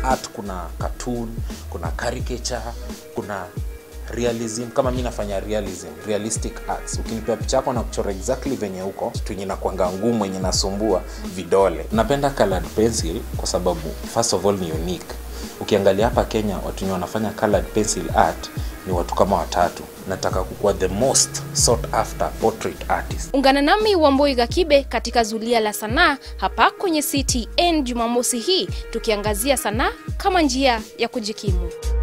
art kuna cartoon kuna caricature kuna realism kama mi nafanya realism realistic arts ukinipea picha yako na kuchora exactly venye huko kitu yenye nakwanga ngumu yenye nasumbua vidole napenda colored pencil kwa sababu first of all ni unique ukiangalia hapa kenya watu wenye wanafanya colored pencil art ni watu kama watatu nataka kukuwa the most sought after portrait artist Ungana nami Wamboi Gakibe katika zulia la sanaa hapa kwenye CTN Jumamosi hii tukiangazia sanaa kama njia ya kujikimu.